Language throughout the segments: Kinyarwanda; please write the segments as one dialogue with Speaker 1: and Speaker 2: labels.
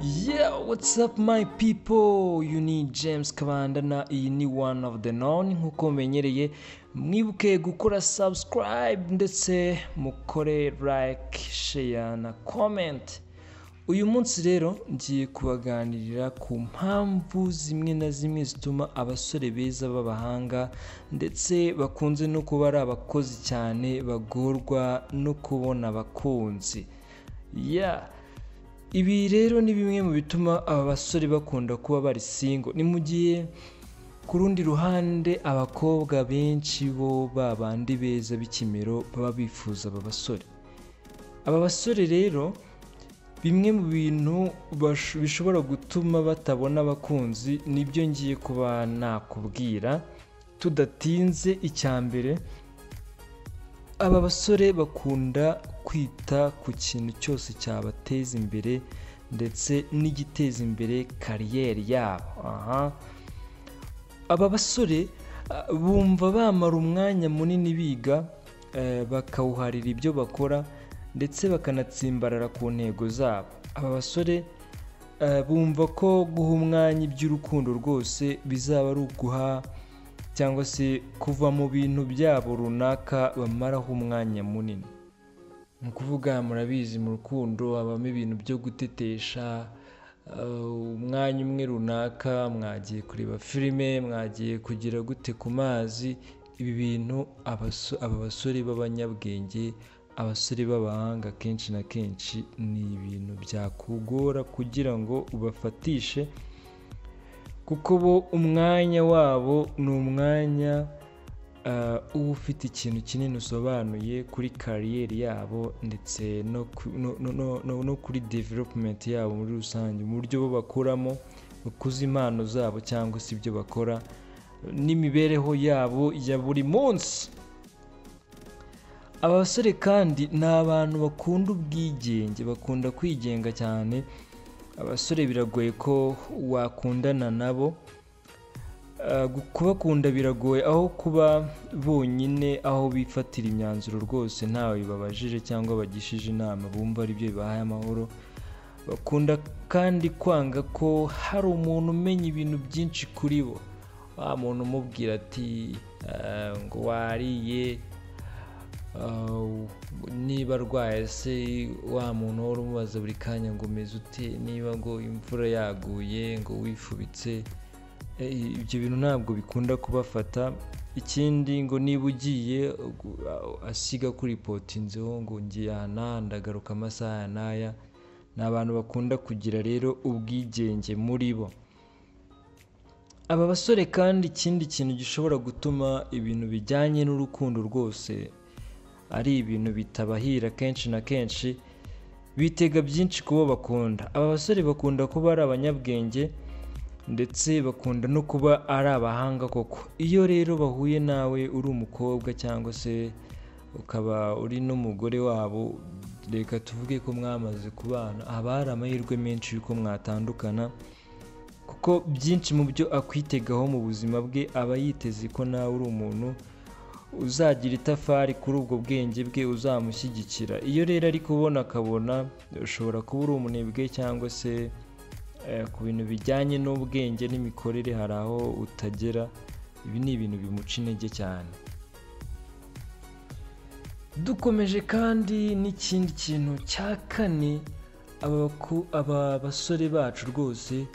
Speaker 1: Yeah, what's up my people? You need James Kabanda na iyi ni one of the known nk'uko mumenyereye mwibuke gukora subscribe ndetse mukore like, share na comment. Uyu munsi rero ngiye kubaganirira ku mpamvu zimwe na zimwe zituma abasore beza b'abahanga ndetse bakunze no kuba ari abakozi cyane bagorwa no kubona abakunzi. Yeah. ibi rero ni bimwe mu bituma aba basore bakunda kuba bari singo ni mu gihe ku rundi ruhande abakobwa benshi bo babandi beza b'ikimero baba bifuza aba basore aba basore rero bimwe mu bintu bash- bishobora gutuma batabona abakunzi nibyo ngiye kuba nakubwira tudatinze icya mbere aba basore bakunda kwita ku kintu cyose cyabateza imbere ndetse n'igiteza imbere kariyeri yabo aha aba basore ah, bumva bamara umwanya munini biga eh, bakawuharira ibyo bakora ndetse bakanatsimbarara ku ntego zabo aba basore eh, bumva ko guha umwanya iby'urukundo rwose bizaba ari uguha cyangwa se kuva mu bintu byabo runaka bamaraho umwanya munini ni ukuvuga murabizi mu rukundo habamo ibintu byo gutetesha eh, umwanya umwe runaka mwagiye kureba filime mwagiye kugira gute ku mazi ibi bintu abaso- aba basore b'abanyabwenge abasore b'abahanga kenshi na kenshi ni ibintu byakugora kugira ngo ubafatishe kuko bo umwanya wabo ni umwanya ah, uba ufite ikintu kinini usobanuye kuri kariyeri yabo ndetse no ku- no- no- no- no- no kuri developumenti yabo muri rusange mu buryo bo bakuramo bakuza impano zabo cyangwa se ibyo bakora n'imibereho yabo ya buri munsi aba basore kandi ni abantu bakunda ubwigenge bakunda kwigenga cyane abasore biragoye ko wakundana nabo Ah, gu- kubakunda biragoye aho kuba bonyine aho bifatira imyanzuro rwose ntawe babajije cyangwa bagishije inama bumva ari byo bibahaye amahoro bakunda kandi kwanga ko hari umuntu umenya ibintu byinshi kuri bo wa muntu umubwira ati "Ah, ngo wariye Uh, niba arwaye se wa muntu wari umubaza buri kanya ngo umeze ute niba ngo imvura yaguye ngo wifubitse Eh, ibyo bintu ntabwo bikunda kubafata ikindi ngo niba ugiye gu- a- asiga kuri poti inzeho ngo ngiye aha n'aha ndagaruka amasaha aya n'aya ni abantu bakunda kugira rero ubwigenge muri bo aba basore kandi ikindi kintu gishobora gutuma ibintu bijyanye n'urukundo rwose ari ibintu bitabahira kenshi na kenshi bitega byinshi ku bo bakunda aba basore bakunda kuba ari abanyabwenge ndetse bakunda no kuba ari abahanga koko iyo rero bahuye nawe uri umukobwa cyangwa se ukaba uri n'umugore wabo reka tuvuge ko mwamaze kubana haba hari amahirwe menshi y'uko mwatandukana kuko byinshi mu byo akwitegaho mu buzima bwe aba yiteze ko nawe uri umuntu uzagira itafari kuri ubwo bwenge bwe uzamushyigikira iyo rero ari kubona akabona ushobora kuba uri umunebwe cyangwa se eh, ku bintu bijyanye n'ubwenge n'imikorere hari aho utagera ibi ni ibintu bimuca intege cyane dukomeje kandi n'ikindi kintu cya kane aba baku- aba basore bacu rwose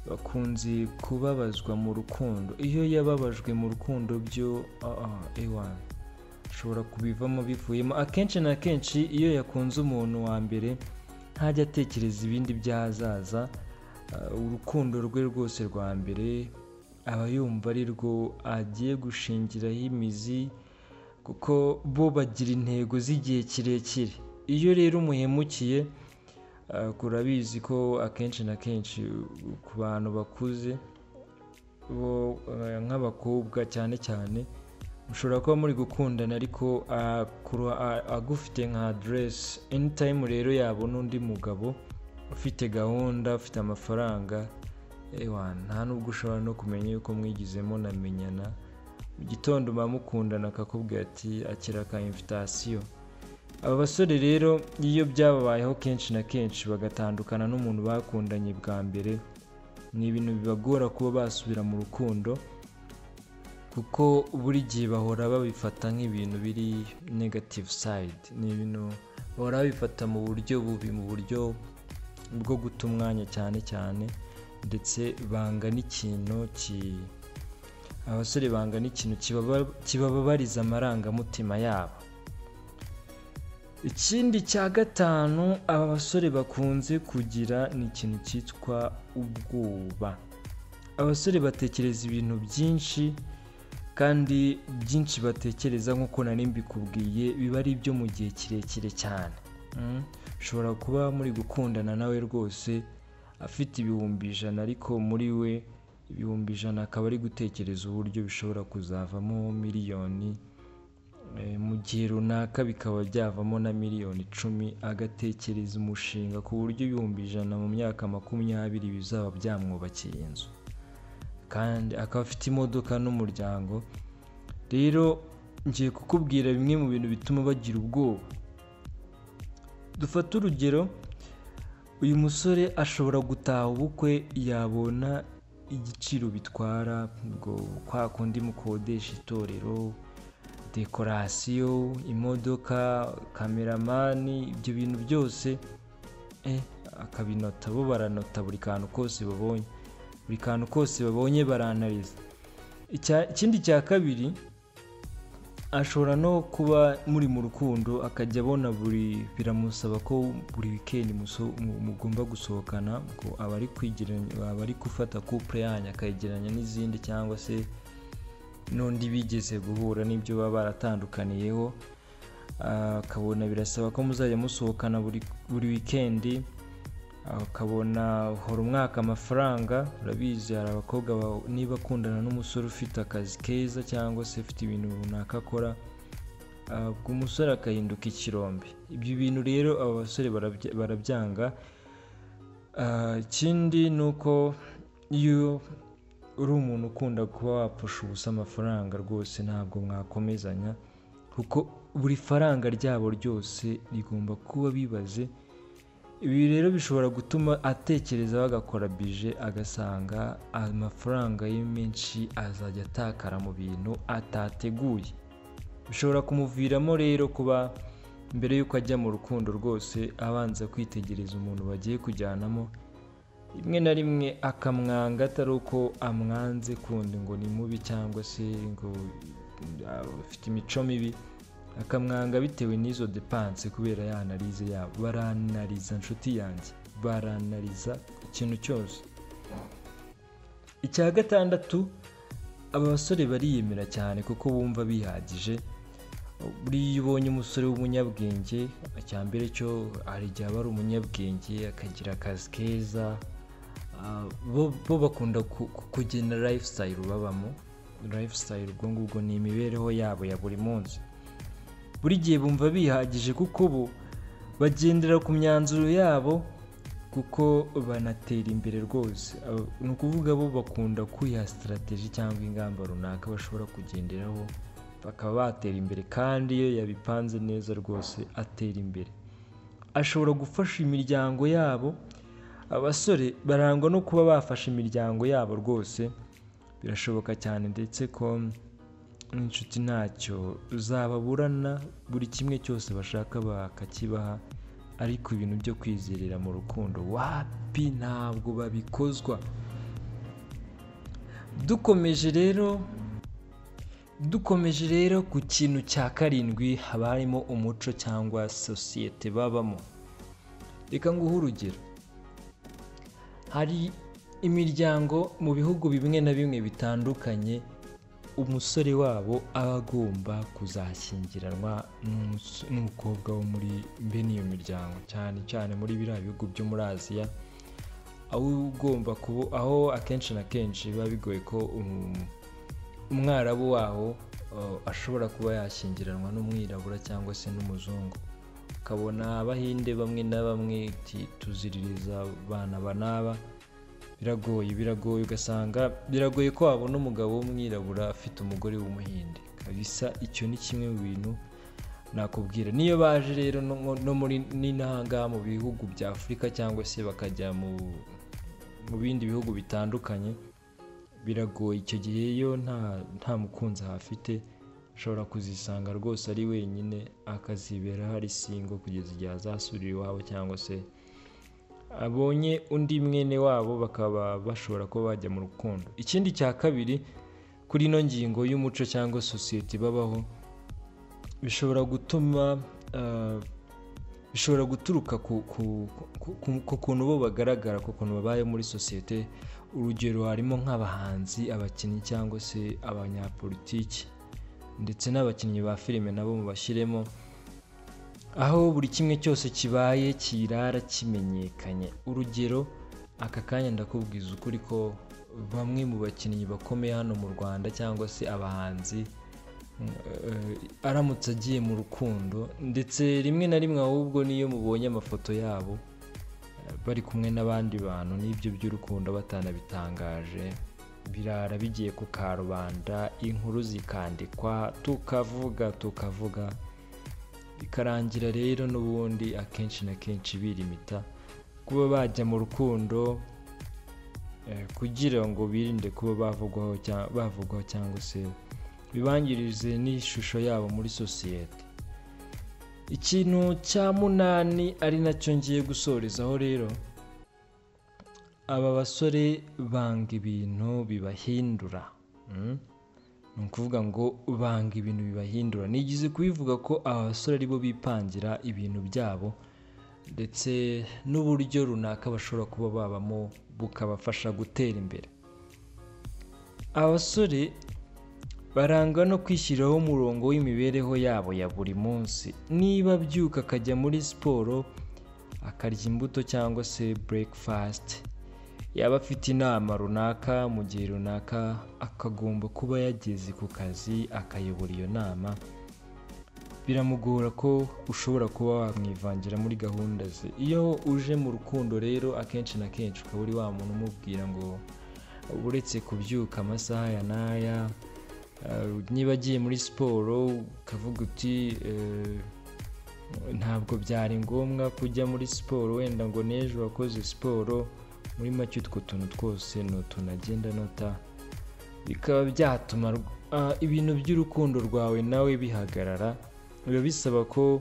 Speaker 1: bakunze kubabazwa mu rukundo iyo yababajwe mu rukundo byo ewani ashobora kubivamo bivuyemo akenshi na kenshi iyo yakunze umuntu wa mbere ntajya atekereza ibindi by'ahazaza ah, urukundo rwe rwose rwa mbere aba yumva ari rwo agiye gushingiraho imizi kuko bo bagira intego z'igihe kirekire iyo rero umuhemukiye Uh, urabizi ko akenshi na kenshi uh, ku bantu bakuze bo uh, nk'abakobwa cyane cyane mushobora kuba muri gukundana ariko uh, kuru- a- agufite nka aderesi anytime rero yabona undi mugabo ufite gahunda ufite amafaranga ewa nta nubwo ushobora no kumenya yuko mwigizemo na menyana mu gitondo mba mukundana akakubwira ati akira ka invitasiyo aba basore rero iyo byababayeho kenshi na kenshi bagatandukana n'umuntu bakundanye bwa mbere ni ibintu bibagora kuba basubira mu rukundo kuko buri gihe bahora babifata nk'ibintu biri negative side ni ibintu bahora babifata mu buryo bubi mu buryo bwo guta umwanya cyane cyane ndetse banga n'ikintu ki abasore banga n'ikintu kibaba- kibababariza amarangamutima yabo ikindi cya gatanu aba basore bakunze kugira ni ikintu cyitwa ubwoba abasore batekereza ibintu byinshi kandi byinshi batekereza nk'uko nari mbikubwiye biba ari ibyo mu gihe kirekire cyane Mm. ushobora kuba muri gukundana nawe rwose afite ibihumbi ijana ariko muri we ibihumbi ijana akaba ari gutekereza uburyo bishobora kuzavamo miliyoni Eh, mu gihe runaka bikaba byavamo na miliyoni icumi agatekereza umushinga ku buryo ibihumbi ijana mu myaka makumyabiri bizaba byamwubakiye inzu kandi akaba afite imodoka n'umuryango rero ngiye kukubwira bimwe mu bintu bituma bagira ubwoba dufate urugero uyu musore ashobora gutaha ubukwe yabona igiciro bitwara ngo kwa kundi mukodesha itorero dekorasiyo imodoka kameramani ibyo bintu byose eh, akabinota bo baranota buri kantu kose babonye buri kantu kose babonye baranariza Icya- ikindi cya kabiri ashobora no kuba muri mu rukundo akajya abona buri biramusaba ko buri wikendi muso- mu- mugomba gusohokana ngo aba ari kwigeranya aba ari gufata couple yanyu akayegeranya n'izindi cyangwa se n'undi bigeze guhura n'ibyo baba baratandukaniyeho Ah, akabona birasaba ko muzajya musohokana buri buri wikendi akabona hora umwaka amafaranga urabizi hari abakobwa ba- niba akundana n'umusore ufite akazi keza cyangwa se ufite ibintu runaka akora ah, ubwo umusore agahinduka ikirombe ibyo bintu rero aba basore barabya- barabyanga Ah, ikindi ni uko iyo uri umuntu ukunda kuba wapfusha ubusa amafaranga rwose ntabwo mwakomezanya kuko buri faranga ryabo ryose rigomba kuba bibaze ibi rero bishobora gutuma atekereza bagakora bije agasanga amafaranga ye menshi azajya atakara mu bintu atateguye bishobora kumuviramo rero kuba mbere y'uko ajya mu rukundo rwose abanza kwitegereza umuntu bagiye kujyanamo rimwe na rimwe akamwanga atari uko amwanze kundi ngo ni mubi cyangwa se ngo uh, afite imico mibi akamwanga bitewe n'izo depanse kubera ya analize yabo baranariza inshuti yanjye baranariza ikintu cyose icya gatandatu aba basore bariyemera cyane kuko bumva bihagije buriya iyo ubonye umusore w'umunyabwenge icya mbere cyo hari igihe aba ari umunyabwenge akagira akazi keza ah, bo- bo bakunda ku- ku- kugena lifestyle babamo lifestyle ubwo ngubwo ni imibereho yabo ya buri munsi buri gihe bumva bihagije kuko bo bagendera ku myanzuro yabo kuko banatera imbere rwose Aba- ni ukuvuga bo bakunda kwiha sitarategi cyangwa ingamba runaka bashobora kugenderaho bakaba batera imbere kandi iyo yabipanze neza rwose atera imbere ashobora gufasha imiryango yabo abasore barangwa no kuba bafasha imiryango yabo rwose birashoboka cyane ndetse ko n'inshuti ntacyo zababurana buri kimwe cyose bashaka bakakibaha ariko ibintu byo kwizerera mu rukundo wapi ntabwo babikozwa dukomeje rero dukomeje rero ku kintu cya karindwi haba harimo umuco cyangwa sosiyete babamo reka nguhe urugero hari imiryango mu bihugu bimwe na bimwe bitandukanye umusore wabo aba agomba kuzashyingiranwa n'umus- n'umukobwa wo muri bene iyo miryango cyane cyane muri biriya bihugu byo muri aziya aho ugomba kuba aho akenshi na kenshi biba bigoye ko um- umwarabu waho uh, ashobora kuba yashyingiranwa n'umwirabura cyangwa se n'umuzungu ukabona abahinde bamwe na bamwe ti- tuziririza bana ba n'aba biragoye biragoye ugasanga biragoye ko wabona umugabo w'umwirabura afite umugore w'umuhinde bisa icyo ni kimwe mu bintu nakubwira niyo baje rero no- no muri n'inahangaha mu bihugu bya afurika cyangwa se bakajya mu mu bindi bihugu bitandukanye biragoye icyo gihe yo nta nta mukunzi ahafite ashobora kuzisanga rwose ari wenyine akazibera hari singo kugeza igihe azasubira iwabo cyangwa se abonye undi mwene wabo bakaba bashobora kuba bajya mu rukundo ikindi cya kabiri kuri ino ngingo y'umuco cyangwa sosiyete babaho bishobora gutuma ah, bishobora guturuka ku ku- ku- ku- ku kuntu bo bagaragara ku kuntu babaye muri sosiyete urugero harimo nk'abahanzi abakinnyi cyangwa se abanyapolitiki ndetse n'abakinnyi ba filime nabo mubashyiremo aho buri kimwe cyose kibaye kirara kimenyekanye urugero aka kanya ndakubwiza ukuri ko bamwe mu bakinnyi bakomeye hano mu rwanda cyangwa se abahanzi eh, aramutse agiye mu rukundo ndetse rimwe na rimwe ahubwo niyo mubonye amafoto yabo eh, bari kumwe n'abandi bantu n'ibyo by'urukundo batanabitangaje birara bigiye ku karubanda inkuru zikandikwa tukavuga tukavuga bikarangira rero n'ubundi akenshi na kenshi birimita kuba bajya mu rukundo eh, kugira ngo birinde kuba bavugwaho cya- bavugwaho cyangwa se bibangirize n'ishusho yabo muri sosiyete ikintu cya munani ari nacyo ngiye gusorezaho rero aba basore banga ibintu bibahindura mm? ni ukuvuga ngo banga ibintu bibahindura nigize kubivuga ko aba basore aribo bipangira ibintu byabo ndetse n'uburyo runaka bashobora kuba babamo bukabafasha gutera imbere abasore barangwa no kwishyiriraho umurongo w'imibereho yabo ya buri munsi niba abyuka akajya muri siporo akarya imbuto cyangwa se breakfast yaba afite inama runaka mu gihe runaka akagomba kuba yageze ku kazi akayobora iyo nama biramugora ko ushobora kuba wamwivangira muri gahunda ze iyo uje mu rukundo rero akenshi na kenshi ukaba uri wa muntu umubwira ngo uretse kubyuka amasaha ya n'aya eh, niba agiye muri siporo ukavuga uti eh, ntabwo byari ngombwa kujya muri siporo wenda ngo n'ejo wakoze siporo muri make utwo tuntu twose ni utuntu agenda anota bikaba byatuma rw- ah, ibintu by'urukundo rwawe nawe bihagarara biba bisaba ko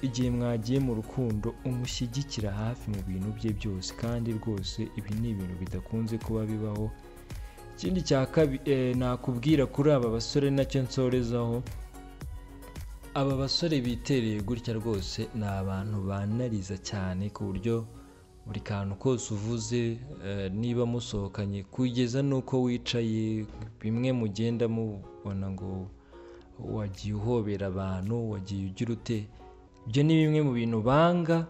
Speaker 1: igihe mwagiye mu rukundo umushyigikira hafi mu bintu bye byose kandi rwose ibi ni ibintu bidakunze kuba bibaho ikindi cya kabiri nakubwira kuri aba basore nacyo nsorezaho aba basore bitereye gutya rwose ni abantu banariza cyane ku buryo buri kantu kose uvuze eh, niba musohokanye kugeza n'uko wicaye bimwe mugenda mubona ngo wagiye uhobera abantu wagiye ugira ute ibyo ni bimwe mu bintu banga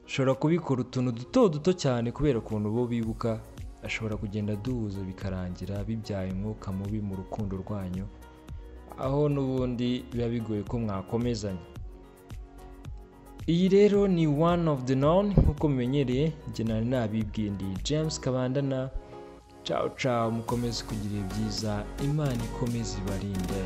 Speaker 1: ashobora kubikora utuntu duto duto cyane kubera ukuntu bo bibuka ashobora kugenda aduhuza bikarangira bibyaye umwuka mubi mu rukundo rwanyu aho n'ubundi biba bigoye ko mwakomezanya iyi rero ni one of the known nk'uko mumenyereye njye nari nabibwiye ndi james kabandana cawo cawo mukomeze kugira ibihe byiza imana ikomeze ibarinde